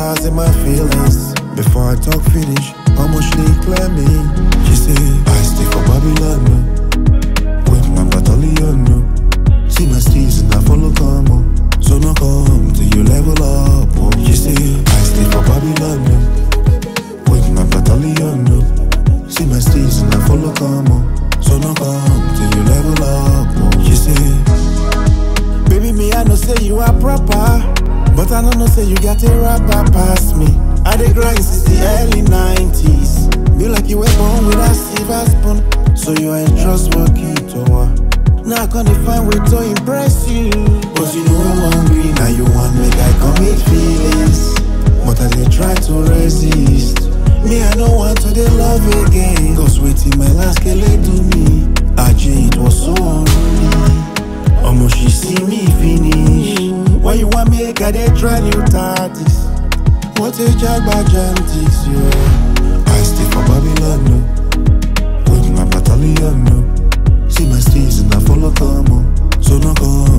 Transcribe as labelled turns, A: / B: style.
A: stars in my feelings. Before I talk finish, how much they clear me? She say, I stay for Babylon, no. With my battalion, no. See my steeds and I follow come, oh. So no come till you level up, oh. She say, I stay for Babylon, no. With my battalion, no. See my steeds and I follow come, oh. So no come till you level up, oh. She say, Baby, me, I know say you are proper. But I don't know say you got a rapper past me. I dey grind since the early 90s. Be like you were born with a silver spoon. So you ain't trustworthy to her. Now I can't find way to impress you. But you know I'm hungry, now you want make I commit feelings. But I dey try to resist. Me, I don't want to dey love again. Cause waiting my last kele do me. Aje, it was so unruly. Almost she see me finish. Why you want make I dey try new tactics? What a jagba jantis, yeah. I stay for Babylon, no. With my battalion, no. See my steeds and I follow come, oh. So no come